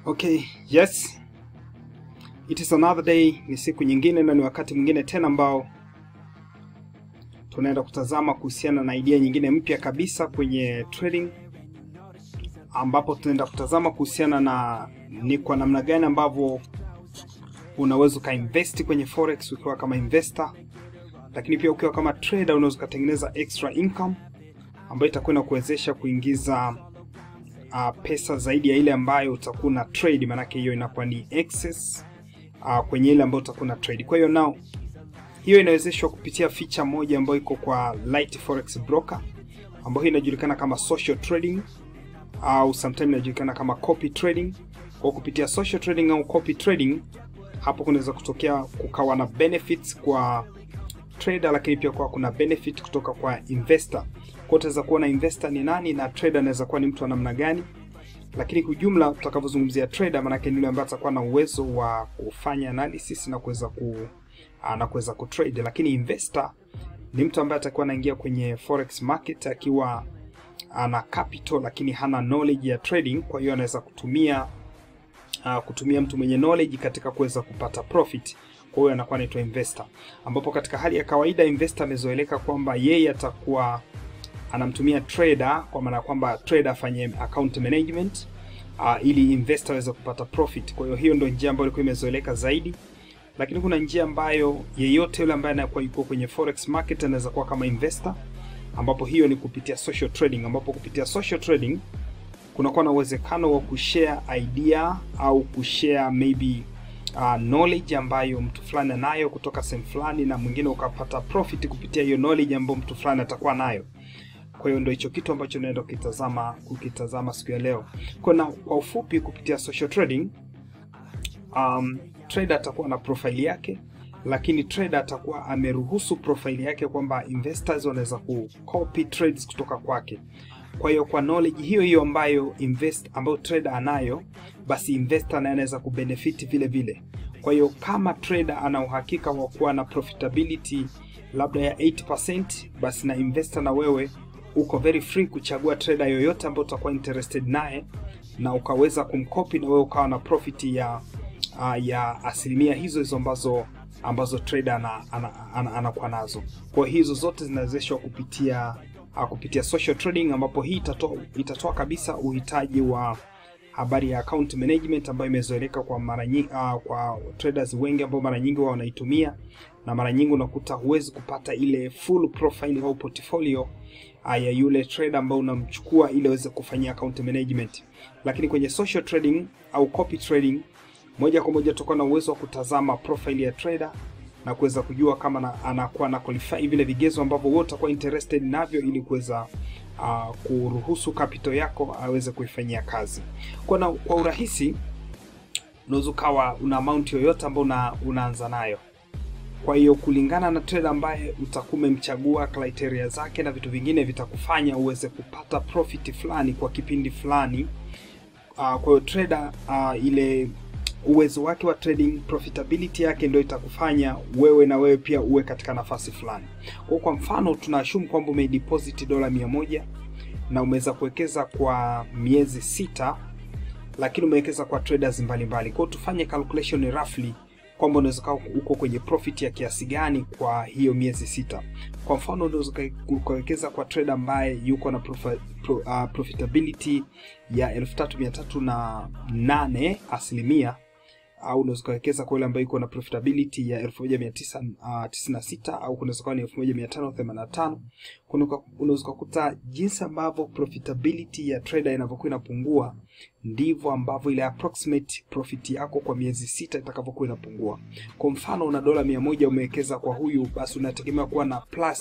Okay, yes. It is another day, ni siku nyingine na ni wakati mwingine tena ambao tunaenda kutazama kuhusiana na idea nyingine mpya kabisa kwenye trading, ambapo tunaenda kutazama kuhusiana na ni kwa namna gani ambavyo unaweza ukainvesti kwenye forex ukiwa kama investor, lakini pia ukiwa kama trader unaweza ukatengeneza extra income ambayo itakwenda kuwezesha kuingiza uh, pesa zaidi ya ile ambayo utakuwa na trade, maanake hiyo inakuwa ni excess uh, kwenye ile ambayo utakuwa na trade. Kwa hiyo now hiyo inawezeshwa kupitia feature moja ambayo iko kwa Lite Forex Broker ambayo inajulikana kama social trading au sometimes inajulikana kama copy trading. Kwa kupitia social trading au copy trading, hapo kunaweza kutokea kukawa na benefits kwa trader, lakini pia kwa kuna benefit kutoka kwa investor. Kwa utaweza kuona investor ni nani na trader anaweza kuwa ni mtu wa namna gani, lakini kwa ujumla tutakavyozungumzia trader, maanake ni yule ambaye atakuwa na uwezo wa kufanya analysis na kuweza ku na kuweza kutrade, lakini investor ni mtu ambaye atakuwa anaingia kwenye forex market akiwa ana capital lakini hana knowledge ya trading. Kwa hiyo anaweza kutumia uh, kutumia mtu mwenye knowledge katika kuweza kupata profit. Kwa hiyo anakuwa anaitwa investor, ambapo katika hali ya kawaida investor amezoeleka kwamba yeye atakuwa anamtumia trader, kwa maana kwamba trader afanye account management uh, ili investor aweze kupata profit. Kwa hiyo hiyo ndio njia ambayo ilikuwa imezoeleka zaidi, lakini kuna njia ambayo yeyote yule ambaye anakuwa yuko kwenye forex market anaweza kuwa kama investor, ambapo hiyo ni kupitia social trading, ambapo kupitia social trading kunakuwa na uwezekano wa kushare idea au kushare maybe uh, knowledge ambayo mtu fulani anayo kutoka sehemu fulani, na mwingine ukapata profit kupitia hiyo knowledge ambayo mtu fulani atakuwa nayo. Kwa hiyo ndio hicho kitu ambacho naenda kukitazama kukitazama siku ya leo. Kwa na kwa ufupi, kupitia social trading um, trader atakuwa na profile yake, lakini trader atakuwa ameruhusu profile yake kwamba investors wanaweza ku copy trades kutoka kwake. Kwa hiyo kwa knowledge hiyo hiyo ambayo invest ambayo trader anayo, basi investor naye anaweza kubenefit vile vile. Kwa hiyo kama trader ana uhakika wa kuwa na profitability labda ya 8%, basi na investor na wewe uko very free kuchagua trader yoyote ambayo utakuwa interested naye na ukaweza kumkopi na wewe ukawa na profit ya uh, ya asilimia hizo hizo ambazo ambazo trader anakuwa ana, ana, ana, ana nazo. Kwa hizo zote zinawezeshwa kupitia uh, kupitia social trading, ambapo hii itatoa itatoa kabisa uhitaji wa habari ya account management ambayo imezoeleka kwa mara nyingi uh, kwa traders wengi ambao mara nyingi wao wanaitumia, na mara nyingi unakuta huwezi kupata ile full profile au portfolio ya yule trader ambao unamchukua ili aweze kufanyia account management. Lakini kwenye social trading au copy trading, moja kwa moja tutakuwa na uwezo wa kutazama profile ya trader na kuweza kujua kama na, anakuwa na qualify vile vigezo ambavyo wewe utakuwa interested navyo ili kuweza uh, kuruhusu capital yako aweze kuifanyia kazi. Kwa, na, kwa urahisi unaweza ukawa una amount yoyote ambayo una, unaanza nayo kwa hiyo kulingana na trader ambaye utakuwa umemchagua, criteria zake na vitu vingine vitakufanya uweze kupata profit fulani kwa kipindi fulani. Uh, kwa hiyo trader uh, ile uwezo wake wa trading profitability yake ndio itakufanya wewe na wewe pia uwe katika nafasi fulani. Kwa kwa mfano tunaashumu kwamba umedeposit dola mia moja na umeweza kuwekeza kwa miezi sita, lakini umewekeza kwa traders mbalimbali. Kwa hiyo tufanye calculation roughly kwamba unaweza kuwa uko kwenye profit ya kiasi gani kwa hiyo miezi sita. Kwa mfano unaweza ukawekeza kwa trader ambaye yuko na profi, pro, uh, profitability ya elfu tatu mia tatu na nane asilimia au unaweza ukawekeza kwa yule ambaye yuko na profitability ya 1996 uh, au kunaweza kuwa ni 1585. Unaweza kukuta jinsi ambavyo profitability ya trader inavyokuwa inapungua ndivyo ambavyo ile approximate profit yako kwa miezi sita itakavyokuwa inapungua. Kwa mfano una dola 100 umewekeza kwa huyu, basi unategemea kuwa na plus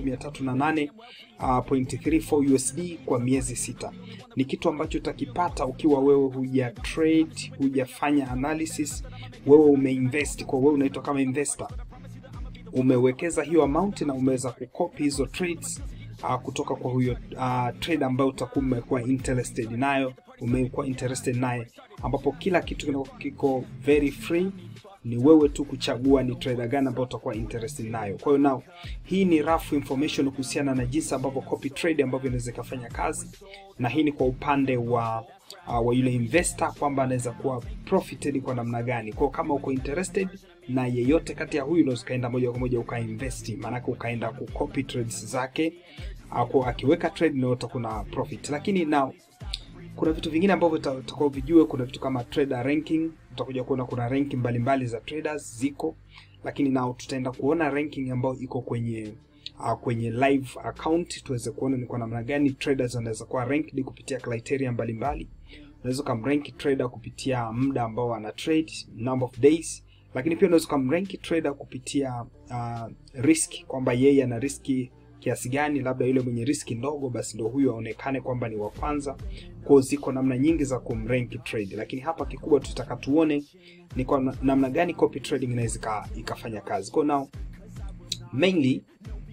3308.34 uh, USD kwa miezi sita. Ni kitu ambacho utakipata ukiwa wewe huja trade, hujafanya analysis, wewe umeinvest. Kwa wewe unaitwa kama investor, umewekeza hiyo amount na umeweza kukopi hizo trades uh, kutoka kwa huyo uh, trader ambayo utakuwa umekuwa interested nayo umekuwa interested naye, ambapo kila kitu kiko very free. Ni wewe tu kuchagua ni trader gani ambayo utakuwa interested nayo. Kwa hiyo now, hii ni rough information kuhusiana na jinsi ambavyo copy trade ambavyo inaweza ikafanya kazi, na hii ni kwa upande wa uh, wa yule investor kwamba anaweza kuwa profited kwa namna gani. Kwa kama uko interested na yeyote kati ya huyu, unaweza ukaenda moja kwa moja ukainvest, maanake ukaenda kucopy trades zake uh, akiweka trade na utakuwa na profit. Lakini now kuna vitu vingine ambavyo utakuwa vijue. Kuna vitu kama trader ranking, utakuja kuona kuna ranking mbalimbali za traders ziko, lakini nao tutaenda kuona ranking ambayo iko kwenye uh, kwenye live account tuweze kuona ni kwa namna gani traders wanaweza kuwa ranked kupitia criteria mbalimbali. Unaweza kumrank trader kupitia muda ambao ana trade, number of days, lakini pia unaweza kumrank trader kupitia uh, risk kwamba yeye ana riski kiasi gani, labda yule mwenye riski ndogo, basi ndio huyo aonekane kwamba ni wa kwanza. Kwa ziko namna nyingi za kumrank trade, lakini hapa kikubwa tutaka tuone ni kwa namna gani copy trading inaweza ikafanya kazi. Kwa now mainly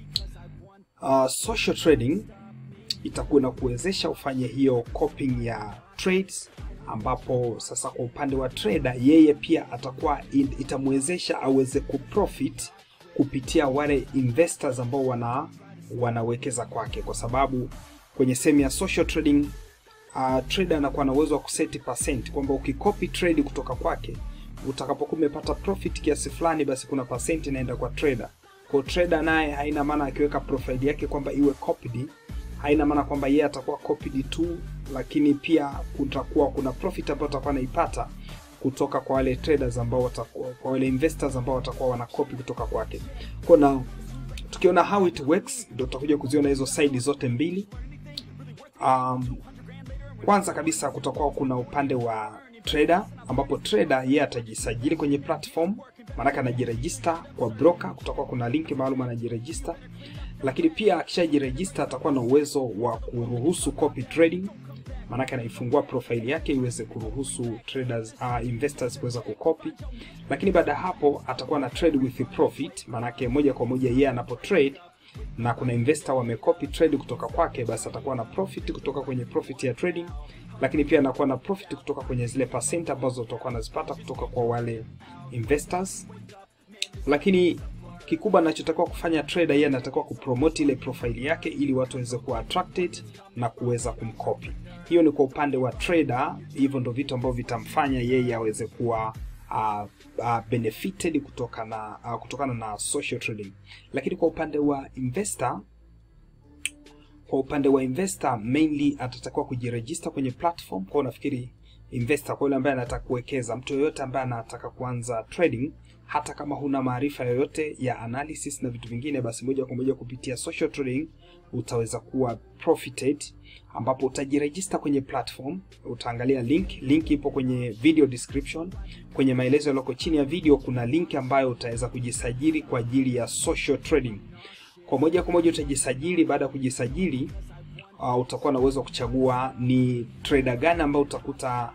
uh, social trading itakuwa na kuwezesha ufanye hiyo copying ya trades, ambapo sasa kwa upande wa trader yeye pia atakuwa itamwezesha aweze kuprofit kupitia wale investors ambao wana wanawekeza kwake, kwa sababu kwenye sehemu ya social trading uh, trader anakuwa na uwezo wa kuseti percent kwamba ukikopi trade kutoka kwake utakapokuwa umepata profit kiasi fulani, basi kuna percent inaenda kwa trader. Kwa trader naye haina maana akiweka profile yake kwamba iwe copied, haina maana kwamba yeye atakuwa copied tu, lakini pia kutakuwa kuna profit ambayo atakuwa anaipata kutoka kwa wale traders ambao watakuwa, kwa wale investors ambao watakuwa wana copy kutoka kwake. Kwa na tukiona how it works, ndio tutakuja kuziona hizo side zote mbili. Um, kwanza kabisa kutakuwa kuna upande wa trader ambapo trader yeye atajisajili kwenye platform, maanake anajiregister kwa broker. Kutakuwa kuna link maalum anajiregister, lakini pia akishajiregister atakuwa na uwezo wa kuruhusu copy trading, maanake anaifungua profile yake iweze kuruhusu traders uh, investors kuweza kucopy. Lakini baada ya hapo atakuwa na trade with profit, maanake moja kwa moja yeye anapo trade na kuna investor wamecopy trade kutoka kwake, basi atakuwa na profit kutoka kwenye profit ya trading, lakini pia anakuwa na profit kutoka kwenye zile percent ambazo utakuwa anazipata kutoka kwa wale investors. Lakini kikubwa anachotakiwa kufanya trader, yeye anatakiwa kupromote ile profile yake ili watu waweze kuwa attracted na kuweza kumcopy. Hiyo ni kwa upande wa trader, hivyo ndo vitu ambavyo vitamfanya yeye aweze kuwa Uh, uh, benefited kutokana uh, kutokana na social trading. Lakini kwa upande wa investor, kwa upande wa investor mainly atatakiwa kujiregister kwenye platform. Kwa nafikiri investor, kwa yule ambaye anataka kuwekeza, mtu yoyote ambaye anataka kuanza trading, hata kama huna maarifa yoyote ya analysis na vitu vingine, basi moja kwa moja kupitia social trading utaweza kuwa profited, ambapo utajiregister kwenye platform. Utaangalia link, link ipo kwenye video description. Kwenye maelezo yaliyoko chini ya video kuna link ambayo utaweza kujisajili kwa ajili ya social trading. Kwa moja kwa moja utajisajili. Baada ya kujisajili, uh, utakuwa na uwezo wa kuchagua ni trader gani ambao utakuta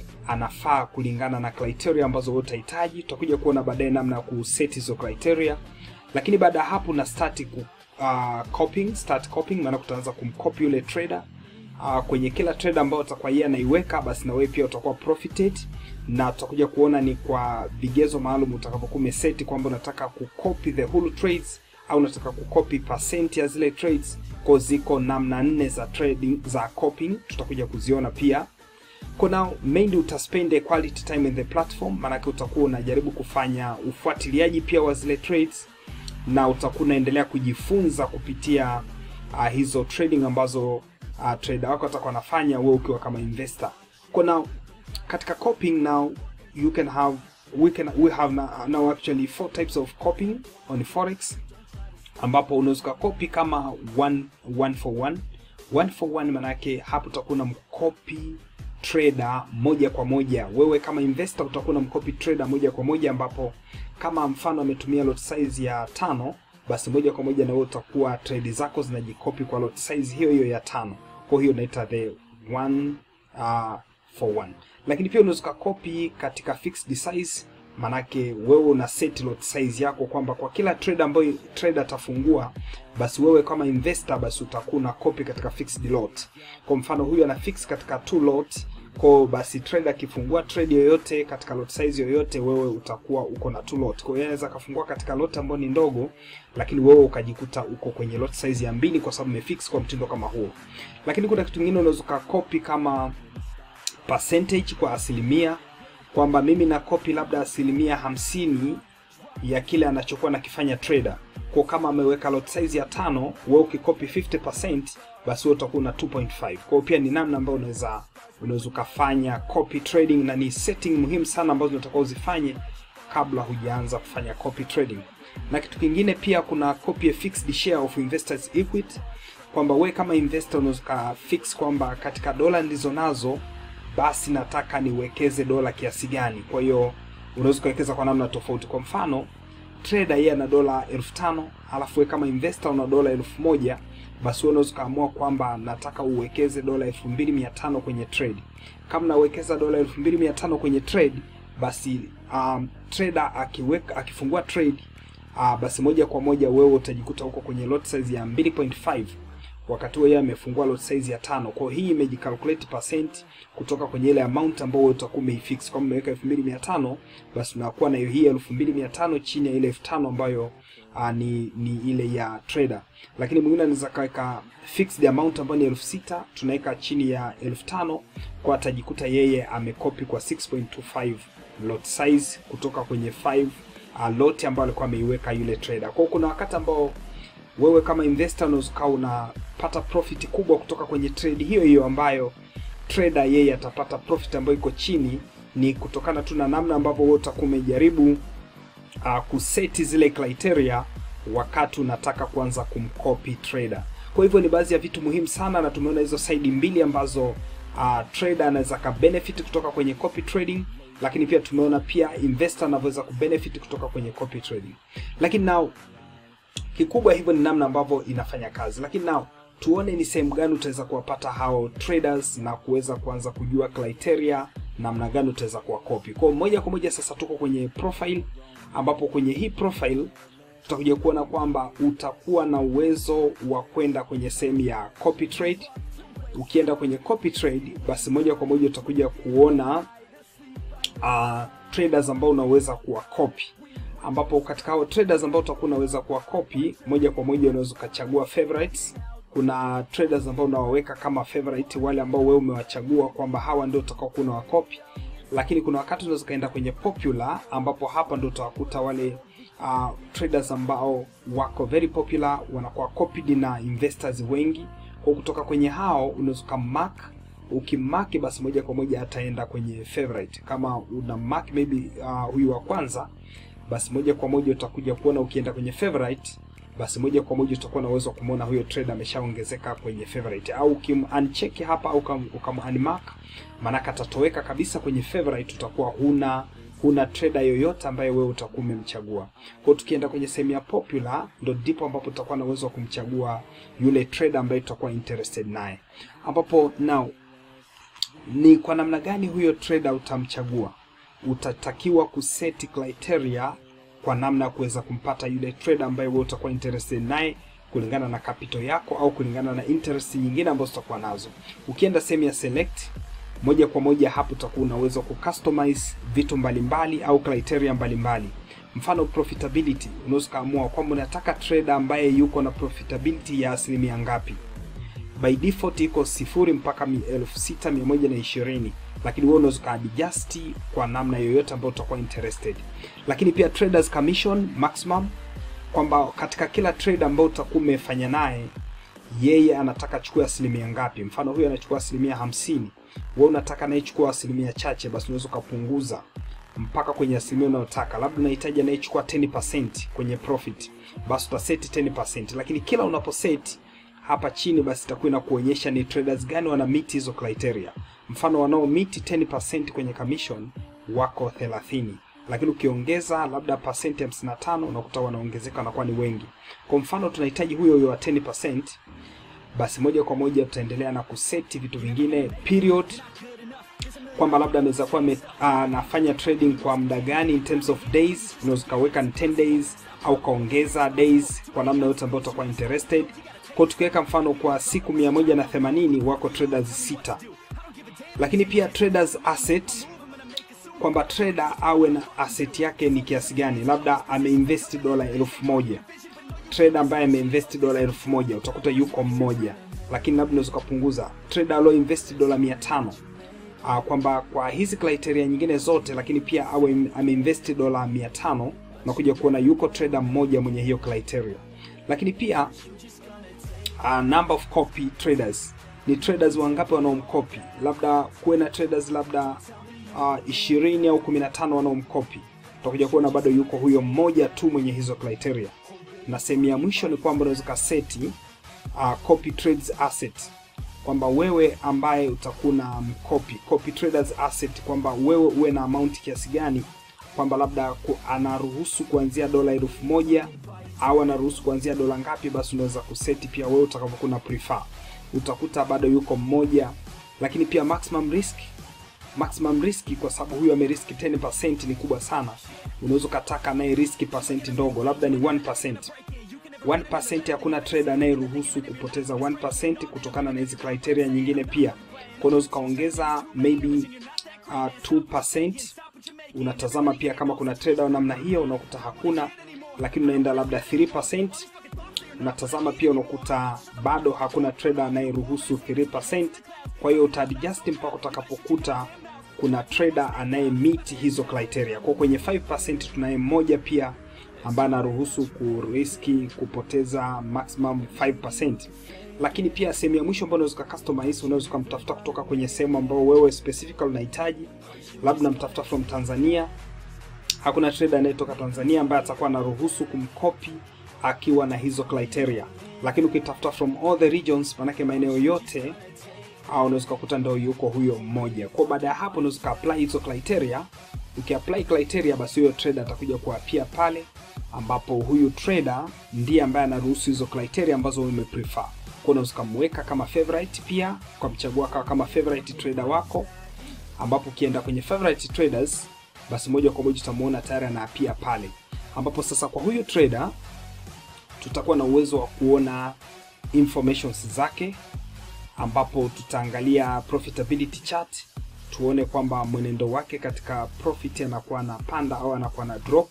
anafaa kulingana na criteria ambazo wewe utahitaji. Tutakuja kuona baadaye namna ya kuset hizo criteria, lakini baada ya hapo na start ku Uh, copying, start copying maana utaanza kumcopy yule trader uh, kwenye kila trader ambayo utakuwa yeye anaiweka, basi na wewe pia utakuwa profited, na tutakuja kuona ni kwa vigezo maalum utakapokuwa umeseti kwamba unataka kucopy the whole trades au unataka kucopy percent ya zile trades. Kwa ziko namna nne za trading za copying, tutakuja kuziona pia. Kwa now mainly utaspend a quality time in the platform, maana utakuwa unajaribu kufanya ufuatiliaji pia wa zile trades na utakuwa unaendelea kujifunza kupitia uh, hizo trading ambazo uh, trader wako atakuwa anafanya wewe ukiwa kama investor. Kwa now katika copying now you can have we can we have now, now actually four types of copying on forex, ambapo unaweza copy kama one, one for one. One for one manake hapo utakuwa na mcopy trader moja kwa moja. Wewe kama investor utakuwa na mcopy trader moja kwa moja, ambapo kama mfano ametumia lot size ya tano, basi moja kwa moja na wewe utakuwa trade zako zinajikopi kwa lot size hiyo hiyo ya tano. Kwa hiyo inaita the one uh, for one. Lakini pia unaweza copy katika fixed size, manake wewe una set lot size yako kwamba kwa kila trade ambayo trader atafungua, basi wewe kama investor, basi utakuwa na copy katika fixed lot. Kwa mfano huyu ana fix katika two lot kwa basi trader akifungua trade yoyote katika lot size yoyote, wewe utakuwa uko na two lot. Kwa hiyo anaweza kafungua katika lot ambayo ni ndogo, lakini wewe ukajikuta uko kwenye lot size ya mbili, kwa sababu umefix kwa mtindo kama huo. Lakini kuna kitu kingine unaweza copy kama percentage kwa asilimia kwamba mimi na copy labda asilimia hamsini ya kile anachokuwa nakifanya trader kwa kama ameweka lot size ya tano wewe ukikopi 50% basi wewe utakuwa na 2.5 kwa hiyo pia ni namna ambayo unaweza unaweza ukafanya copy trading na ni setting muhimu sana ambazo unatakiwa uzifanye kabla hujaanza kufanya copy trading na kitu kingine pia kuna copy a fixed share of investors equity kwamba we kama investor unaweza ukafix kwamba katika dola nilizo nazo basi nataka niwekeze dola kiasi gani kwa hiyo unaweza ukawekeza kwa namna tofauti kwa mfano trader yeye ana dola elfu tano alafu we kama investor una dola elfu moja basi wewe unaweza ukaamua kwamba nataka uwekeze dola elfu mbili mia tano kwenye trade kama nawekeza dola elfu mbili mia tano kwenye trade basi um, trader akiweka akifungua trade uh, basi moja kwa moja wewe utajikuta huko kwenye lot size ya 2.5 wakati huo yeye amefungua lot size ya tano. Kwa hiyo hii imejicalculate percent kutoka kwenye ile amount ambayo wewe utakuwa umeifix. Kama umeweka 2500 basi unakuwa na hii 2500 chini ya ile 5000 ambayo uh, ni ni ile ya trader. Lakini mwingine anaweza kaweka fixed amount ambayo ni 6000 tunaweka chini ya 5000 kwa atajikuta yeye amekopi kwa 6.25 lot size kutoka kwenye 5 uh, lot ambayo alikuwa ameiweka yule trader. Kwa hiyo kuna wakati ambao wewe kama investor unaweza ukawa unapata profit kubwa kutoka kwenye trade hiyo hiyo ambayo trader yeye atapata profit ambayo iko chini, ni kutokana tu na namna ambavyo wewe utakuwa umejaribu uh, kuseti zile criteria wakati unataka kuanza kumcopy trader. Kwa hivyo ni baadhi ya vitu muhimu sana, na tumeona hizo side mbili ambazo uh, trader anaweza ka benefit kutoka kwenye copy trading, lakini pia tumeona pia investor anavyoweza kubenefit kutoka kwenye copy trading. Lakini now kikubwa hivyo ni namna ambavyo inafanya kazi, lakini nao tuone ni sehemu gani utaweza kuwapata hao traders na kuweza kuanza kujua criteria namna gani utaweza kuwakopi. Kwa moja kwa moja sasa tuko kwenye profile, ambapo kwenye hii profile tutakuja kuona kwamba utakuwa na uwezo wa kwenda kwenye sehemu ya copy trade. Ukienda kwenye copy trade, basi moja kwa moja utakuja kuona uh, traders ambao unaweza kuwakopi ambapo katika hao traders ambao utakuwa unaweza kuwa copy moja kwa moja unaweza ukachagua favorites. Kuna traders ambao unawaweka kama favorite, wale ambao wewe umewachagua kwamba hawa ndio utakao kuwa unawakopi, lakini kuna wakati unaweza kaenda kwenye popular, ambapo hapa ndio utawakuta wale uh, traders ambao wako very popular, wanakuwa copied na investors wengi. Kwa kutoka kwenye hao unaweza ukamark ukimaki basi moja kwa moja ataenda kwenye favorite. Kama una mark maybe uh, huyu wa kwanza basi moja kwa moja utakuja kuona ukienda kwenye favorite, basi moja kwa moja utakuwa na uwezo wa kumwona huyo trader ameshaongezeka kwenye favorite, au ukim uncheck hapa au ukam, ukam unmark, maanake atatoweka kabisa kwenye favorite, utakuwa huna huna trader yoyote ambaye wewe utakuwa umemchagua. Kwa hiyo tukienda kwenye sehemu ya popular, ndo ndipo ambapo tutakuwa na uwezo wa kumchagua yule trader ambaye tutakuwa interested naye, ambapo now ni kwa namna gani huyo trader utamchagua utatakiwa kuseti criteria kwa namna ya kuweza kumpata yule trader ambaye wewe utakuwa interested naye kulingana na capital yako au kulingana na interest nyingine ambazo utakuwa nazo. Ukienda sehemu ya select, moja kwa moja hapo utakuwa una uwezo kucustomize vitu mbalimbali mbali, au criteria mbalimbali mbali. Mfano profitability, unaweza kaamua kwamba unataka trader ambaye yuko na profitability ya asilimia ngapi. By default iko sifuri mpaka elfu sita mia moja na ishirini lakini wewe unaweza kaadjust kwa namna yoyote ambayo utakuwa interested. Lakini pia traders commission maximum, kwamba katika kila trade ambayo utakuwa umefanya naye yeye anataka chukua asilimia ngapi. Mfano huyu anachukua asilimia hamsini, wewe unataka anayechukua asilimia chache, basi unaweza ukapunguza mpaka kwenye asilimia unayotaka. Labda unahitaji anayechukua 10% kwenye profit, basi utaseti 10%, lakini kila unaposeti hapa chini basi itakuwa inakuonyesha ni traders gani wana meet hizo criteria. Mfano wanao meet 10% kwenye commission wako 30, lakini ukiongeza labda percent 55 unakuta wanaongezeka wanakuwa ni wengi. Kwa mfano tunahitaji huyo huyo wa 10%, basi moja kwa moja tutaendelea na kuseti vitu vingine period kwamba labda anaweza kuwa anafanya uh, trading kwa muda gani in terms of days, unaweza kaweka ni 10 days au kaongeza days kwa namna yote ambayo utakuwa interested. Kwa tukiweka mfano kwa siku 180 wako traders sita. Lakini pia traders asset kwamba trader awe na asset yake ni kiasi gani, labda ameinvest dola elfu moja. Trader ambaye ameinvest dola elfu moja utakuta yuko mmoja, lakini labda unaweza kupunguza trader alio invest dola 500 uh, kwamba kwa hizi criteria nyingine zote, lakini pia awe ameinvest dola 500 na kuja kuona yuko trader mmoja mwenye hiyo criteria, lakini pia uh, number of copy traders ni traders wangapi wanaomkopi, labda kuwe na traders labda uh, 20 au 15 wanaomkopi, utakuja kuona bado yuko huyo mmoja tu mwenye hizo criteria. Na sehemu ya mwisho ni kwamba unaweza kaseti uh, copy trades asset kwamba wewe ambaye utakuwa na mkopi copy traders asset, kwamba wewe uwe na amount kiasi gani, kwamba labda ku, anaruhusu kuanzia dola elfu moja au anaruhusu kuanzia dola ngapi, basi unaweza kuseti pia wewe utakapokuwa na prefer. Utakuta bado yuko mmoja, lakini pia maximum risk maximum risk, kwa sababu huyu ameriski 10% ni kubwa sana. Unaweza ukataka naye riski percent ndogo, labda ni 1%. 1% hakuna trader anayeruhusu kupoteza 1% kutokana na hizi criteria nyingine pia. Kwa unaweza ukaongeza maybe uh, 2%. Unatazama pia kama kuna trader wa namna hiyo, unakuta hakuna, lakini unaenda labda 3%. Unatazama pia unakuta bado hakuna trader anayeruhusu 3%. Kwa hiyo utaadjust mpaka utakapokuta kuna trader anaye meet hizo criteria. Kwa kwenye 5% tunaye mmoja pia ambaye anaruhusu kuriski kupoteza maximum 5%. Lakini pia sehemu ya mwisho ambayo unaweza customize, unaweza kumtafuta kutoka kwenye sehemu ambayo wewe specifically unahitaji, labda unamtafuta from Tanzania. Hakuna trader anayetoka Tanzania ambaye atakuwa anaruhusu kumkopi akiwa na hizo criteria, lakini ukitafuta from all the regions, manake maeneo yote au unaweza kukuta ndio yuko huyo mmoja. Kwa baada ya hapo unaweza apply hizo criteria. Ukiapply criteria, basi huyo trader atakuja kuapia pale ambapo huyu trader ndiye ambaye anaruhusu hizo criteria ambazo wewe umeprefer. Kwa unaweza kumweka kama favorite pia kwa mchagua kama favorite trader wako, ambapo ukienda kwenye favorite traders, basi moja kwa moja utamuona tayari anaapia pale, ambapo sasa kwa huyu trader tutakuwa na uwezo wa kuona informations zake ambapo tutaangalia profitability chart tuone kwamba mwenendo wake katika profit anakuwa anapanda au anakuwa na drop.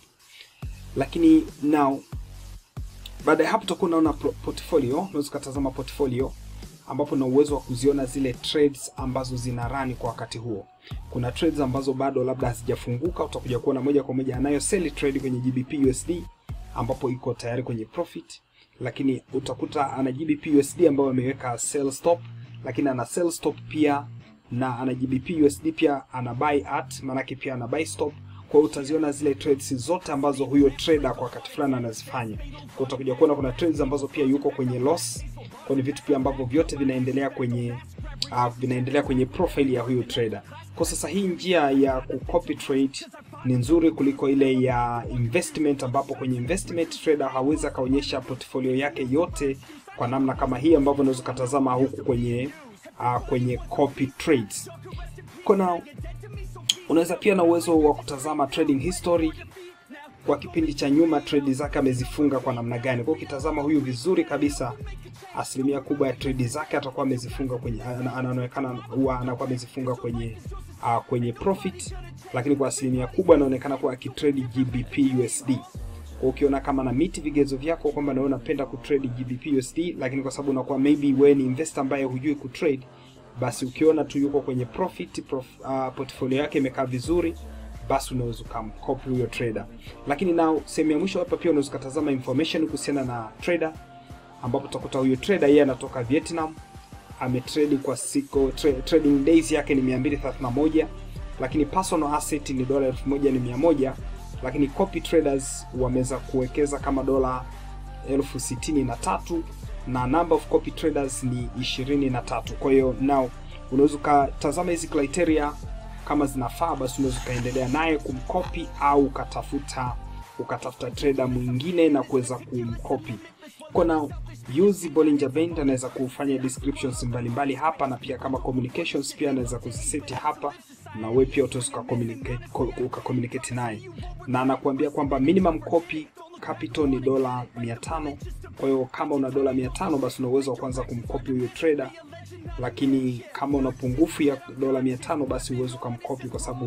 Lakini now baada ya hapo tutakuwa unaona portfolio, unaweza kutazama portfolio ambapo na uwezo wa kuziona zile trades ambazo zina run kwa wakati huo. Kuna trades ambazo bado labda hazijafunguka, utakuja kuona moja kwa moja anayo sell trade kwenye GBP USD ambapo iko tayari kwenye profit, lakini utakuta ana GBP USD ambayo ameweka sell stop, lakini ana sell stop pia na ana GBP USD pia ana buy at, maanake pia ana buy stop. Kwa hiyo utaziona zile trades zote ambazo huyo trader kwa wakati fulani anazifanya. Kwa utakuja kuona kuna trades ambazo pia yuko kwenye loss, kwa ni vitu pia ambavyo vyote vinaendelea kwenye uh, vinaendelea kwenye profile ya huyo trader. Kwa sasa hii njia ya kucopy trade ni nzuri kuliko ile ya investment, ambapo kwenye investment trader hawezi akaonyesha portfolio yake yote kwa namna kama hii ambavyo unaweza kutazama huku kwenye uh, kwenye copy trades. Kuna unaweza pia na uwezo wa kutazama trading history kwa kipindi cha nyuma, trade zake amezifunga kwa namna gani. Kwa ukitazama huyu vizuri kabisa, asilimia kubwa ya trade zake atakuwa amezifunga kwenye, anaonekana huwa anakuwa amezifunga kwenye uh, kwenye profit, lakini kwa asilimia kubwa anaonekana kuwa akitrade GBP USD. Kwa ukiona kama na meet vigezo vyako kwamba nawe unapenda kutrade GBP USD, lakini kwa sababu unakuwa maybe wewe ni investor ambaye hujui kutrade, basi ukiona tu yuko kwenye profit prof, uh, portfolio yake imekaa vizuri, basi unaweza ukamcopy huyo trader. Lakini na sehemu ya mwisho hapa pia unaweza kutazama information kuhusiana na trader, ambapo utakuta huyo trader yeye anatoka Vietnam, ametrade kwa siku tra, trading days yake ni 231, lakini personal asset ni dola 1100 lakini copy traders wameweza kuwekeza kama dola elfu sitini na tatu na number of copy traders ni ishirini na tatu. Kwa hiyo now unaweza ukatazama hizi criteria kama zinafaa, basi unaweza ukaendelea naye kumcopy au ukatafuta ukatafuta trader mwingine na kuweza kumcopy. Kuna use Bollinger Band anaweza kufanya descriptions mbalimbali mbali hapa, na pia kama communications pia anaweza kuziseti hapa na wewe pia utaweza ukakommunicate ukakommunicate naye, na anakuambia kwamba minimum copy capital ni dola 500. Kwa hiyo kama una dola 500 basi una uwezo wa kwanza kumkopi huyo trader, lakini kama una pungufu ya dola 500 basi uwezo ukamkopi kwa sababu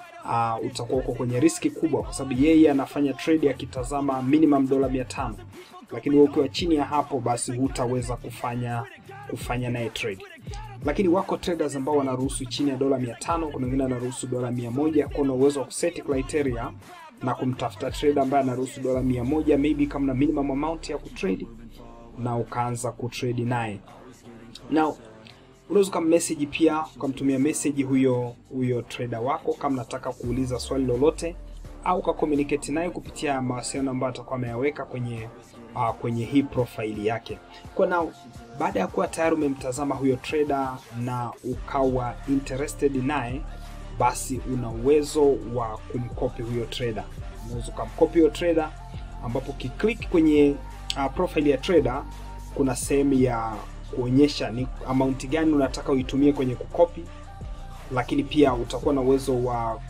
uh, utakuwa uko kwenye riski kubwa, kwa sababu yeye anafanya trade akitazama minimum dola 500, lakini wewe ukiwa chini ya hapo basi hutaweza kufanya kufanya naye trade. lakini wako traders ambao wanaruhusu chini ya dola 500 kuna wengine wanaruhusu dola 100 kwa una uwezo wa kuset criteria na kumtafuta trader ambaye anaruhusu dola 100 maybe kama na minimum amount ya kutrade na ukaanza kutrade naye now unaweza ukammessage pia ukamtumia message huyo huyo trader wako kama nataka kuuliza swali lolote au ukakomunicate naye kupitia mawasiliano ambayo atakuwa ameyaweka kwenye uh, kwenye hii profile yake kwa now baada ya kuwa tayari umemtazama huyo trader na ukawa interested naye basi una uwezo wa kumkopi huyo trader unaweza ukamkopi huyo trader ambapo ukiklik kwenye uh, profile ya trader kuna sehemu ya kuonyesha ni amount gani unataka uitumie kwenye kukopi lakini pia utakuwa na uwezo wa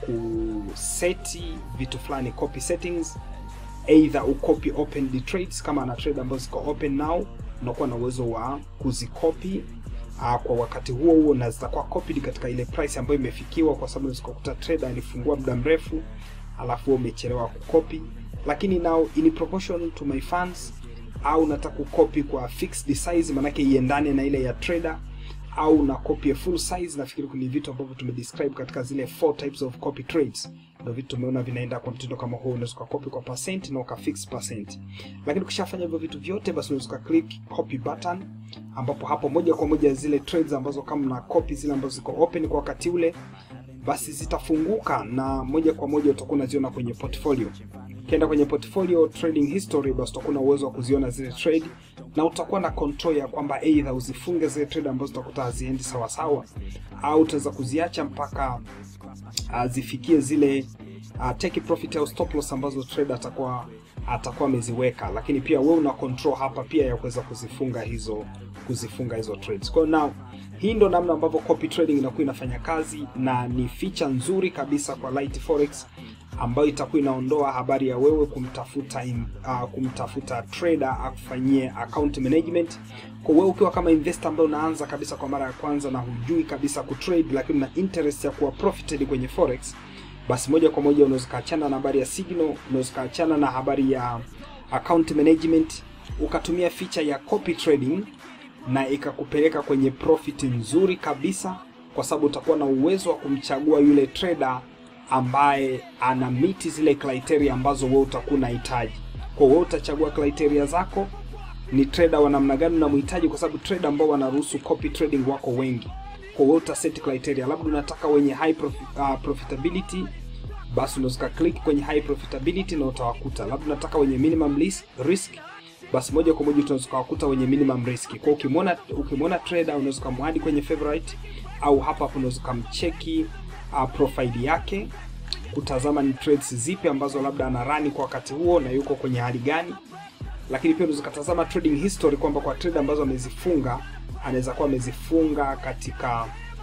kuseti vitu fulani copy settings either ucopy open trades kama ana trade ambazo ziko open now unakuwa na uwezo wa kuzikopi uh, kwa wakati huo huo na zitakuwa copied katika ile price ambayo imefikiwa kwa sababu zikakuta trader alifungua muda mrefu alafu umechelewa kukopi lakini now in proportion to my funds au nataka kukopi kwa fixed size manake iendane na ile ya trader au na copy ya full size nafikiri ni vitu ambavyo tumedescribe katika zile four types of copy trades ndio vitu tumeona vinaenda kwa mtindo kama huo unaweza copy kwa percent na uka fix percent lakini ukishafanya hivyo vitu vyote basi unaweza click copy button ambapo hapo moja kwa moja zile trades ambazo kama na copy zile ambazo ziko open kwa wakati ule basi zitafunguka na moja kwa moja utakuwa unaziona kwenye portfolio ukienda kwenye portfolio trading history basi utakuwa na uwezo wa kuziona zile trade na utakuwa na control ya kwamba either uzifunge zile trade ambazo utakuta haziendi sawa sawa au utaweza kuziacha mpaka uh, zifikie zile uh, take profit au stop loss ambazo trader atakuwa atakuwa ameziweka lakini pia wewe una control hapa pia ya kuweza kuzifunga hizo kuzifunga hizo trades kwa now hii ndo namna ambavyo copy trading inakuwa inafanya kazi na ni feature nzuri kabisa kwa Light Forex ambayo itakuwa inaondoa habari ya wewe kumtafuta in, uh, kumtafuta trader akufanyie account management. Kwa wewe ukiwa kama investor ambaye unaanza kabisa kwa mara ya kwanza na hujui kabisa kutrade, lakini una interest ya kuwa profited kwenye forex, basi moja kwa moja unaweza kaachana na habari ya signal, unaweza kaachana na habari ya account management, ukatumia feature ya copy trading na ikakupeleka kwenye profit nzuri kabisa, kwa sababu utakuwa na uwezo wa kumchagua yule trader ambaye ana miti zile criteria ambazo wewe utakuwa unahitaji. Kwa hiyo utachagua criteria zako, ni trader wa namna gani unamhitaji, kwa sababu trader ambao wanaruhusu copy trading wako wengi. Kwa hiyo utaset criteria, labda unataka wenye high profi, uh, profitability basi unaweza click kwenye high profitability na utawakuta. Labda unataka wenye minimum risk, risk basi moja kwa moja tunaweza kuwakuta wenye minimum risk. Kwa ukimwona ukimwona trader unaweza kumwadi kwenye favorite au hapa hapo unaweza kumcheki uh, profile yake kutazama ni trades zipi ambazo labda ana run kwa wakati huo na yuko kwenye hali gani lakini pia unaweza kutazama trading history kwamba kwa trade ambazo amezifunga anaweza kuwa amezifunga katika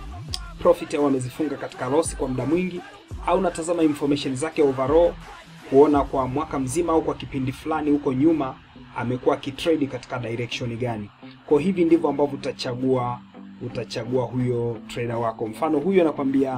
profit au amezifunga katika loss kwa muda mwingi au natazama information zake overall kuona kwa mwaka mzima au kwa kipindi fulani huko nyuma amekuwa akitrade katika direction gani kwa hivi ndivyo ambavyo utachagua utachagua huyo trader wako mfano huyo anakwambia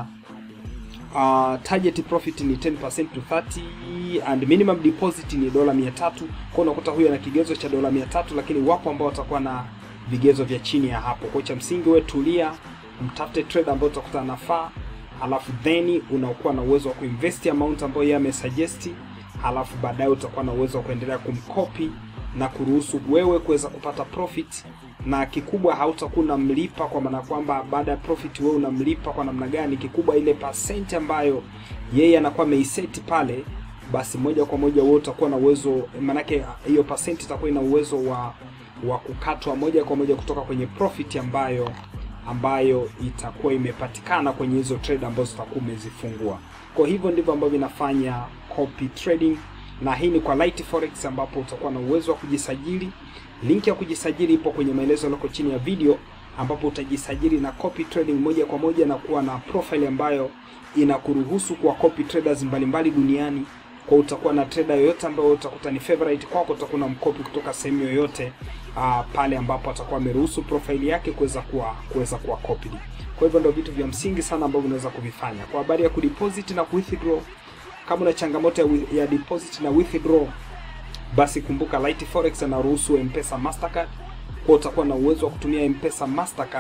uh, target profit ni 10% to 30 and minimum deposit ni dola 300 kwa unakuta huyo ana kigezo cha dola 300 lakini wapo ambao watakuwa na vigezo vya chini ya hapo kwa cha msingi wewe tulia mtafute trader ambao utakuta anafaa alafu then unakuwa na uwezo wa kuinvest amount ambayo yeye amesuggest alafu baadaye utakuwa na uwezo wa kuendelea kumkopi na kuruhusu wewe kuweza kupata profit na kikubwa hautakuwa unamlipa kwa maana kwamba baada ya profit wewe unamlipa kwa namna gani kikubwa ile percent ambayo yeye anakuwa ameiseti pale basi moja kwa moja wewe utakuwa na uwezo manake hiyo percent itakuwa ina uwezo wa wa kukatwa moja kwa moja kutoka kwenye profit ambayo ambayo itakuwa imepatikana kwenye hizo trade ambazo utakuwa umezifungua kwa hivyo ndivyo ambavyo inafanya copy trading na hii ni kwa Light Forex ambapo utakuwa na uwezo wa kujisajili. Link ya kujisajili ipo kwenye maelezo yaliyoko chini ya video, ambapo utajisajili na copy trading moja kwa moja na kuwa na profile ambayo inakuruhusu kuwa copy traders mbalimbali duniani. Kwa utakuwa na trader yoyote ambayo utakuta ni favorite kwako, utakuwa na mkopi kutoka sehemu yoyote uh, pale ambapo atakuwa ameruhusu profile yake kuweza kuwa kuweza kuwa copied. Kwa hivyo ndio vitu vya msingi sana ambavyo unaweza kuvifanya. Kwa habari ya kudeposit na withdraw kama una changamoto ya, ya deposit na withdraw basi kumbuka Light Forex anaruhusu M-Pesa Mastercard. Kwa utakuwa na uwezo wa kutumia M-Pesa Mastercard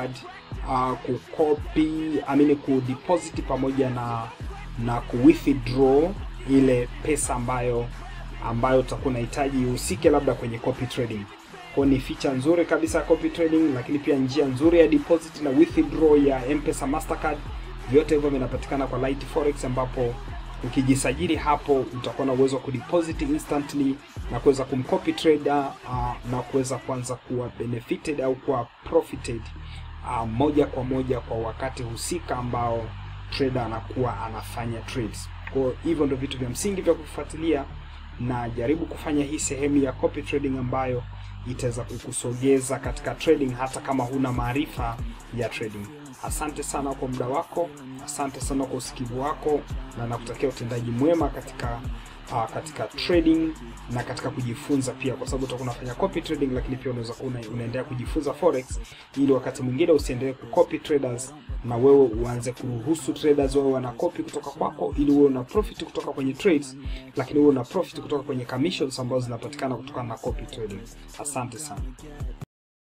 uh, kukopi amini kudeposit pamoja na na kuwithdraw ile pesa ambayo ambayo utakuwa unahitaji ihusike labda kwenye copy trading. Kwa ni feature nzuri kabisa ya copy trading, lakini pia njia nzuri ya deposit na withdraw ya M-Pesa Mastercard. Vyote hivyo vinapatikana kwa Light Forex, ambapo ukijisajili hapo utakuwa na uwezo wa kudeposit instantly na kuweza kumcopy trader uh, na kuweza kuanza kuwa benefited au kuwa profited uh, moja kwa moja kwa wakati husika ambao trader anakuwa anafanya trades. Kwa hivyo ndio vitu vya msingi vya kufuatilia, na jaribu kufanya hii sehemu ya copy trading ambayo itaweza kukusogeza katika trading hata kama huna maarifa ya trading. Asante sana kwa muda wako, asante sana kwa usikivu wako, na nakutakia utendaji mwema katika uh, katika trading na katika kujifunza pia, kwa sababu utakuwa unafanya copy trading, lakini pia unaweza kuwa una, unaendelea kujifunza forex, ili wakati mwingine usiendelee kucopy traders na wewe uanze kuruhusu traders wewe wana copy kutoka kwako, ili wewe una profit kutoka kwenye trades, lakini wewe una profit kutoka kwenye commissions ambazo zinapatikana kutokana na copy trading. Asante sana.